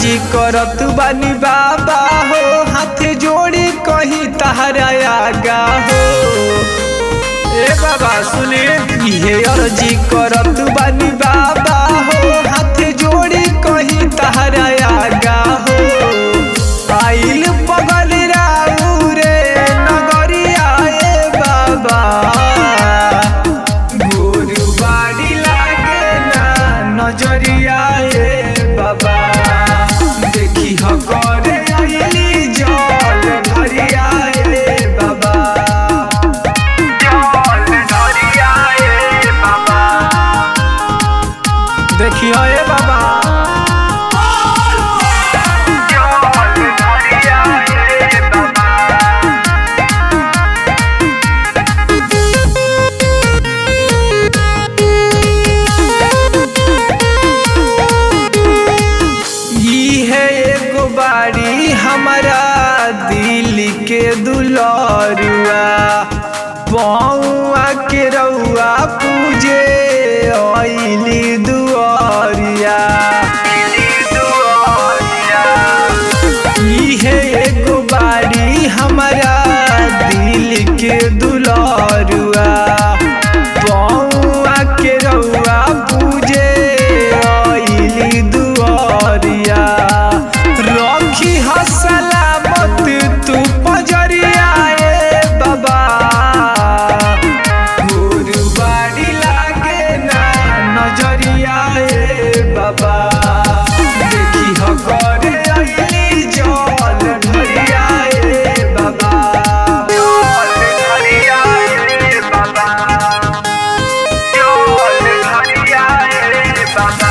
अर्जी करत बानी बाबा हो हाथ जोड़ी कहीं तहरा आगा हो ए बाबा सुने इहे अर्जी करत बानी बाबा हो हाथ जोड़ी कहीं तहरा आगा हो आइल पगल राऊ रे नगरिया ए बाबा गोरु बाड़ी लागे ना नजरिया ए बाबा देखी ह करे आइली जल धरिया ए बाबा जल धरिया ए बाबा देखी ह ए बाबा जल धरिया ए बाबा ई है एगो बाड़ी हमारा दिल के दुलरुआ पौआ के रउआ पूजे अइली दुआरिया ई है एगो बाड़ी हमारा दिल के दुलरुआ पौआ के रउआ पूजे अइली दुआरिया रखी ह सलामत तू पजरिया ए बाबा गुरुबाड़ी लागे ना नजरिया ए बाबा देखी ह करे अइली जल ढरिया ए बाबा जल ढरिया ए बाबा जल ढरिया ए बाबा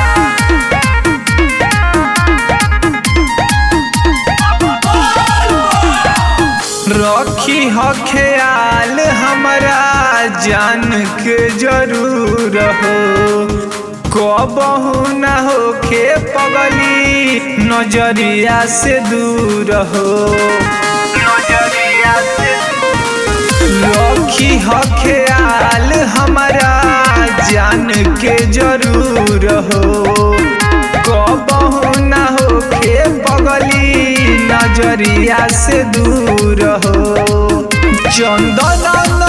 रखी ह ख्याल हमरा जान के जरूर हो कबहू न होखे पगली नजरिया से दूर हो नजरिया से रखी ह ख्याल हमरा जान के जरूर हो कबहू न होखे पगली नजरिया से दूर हो चंदन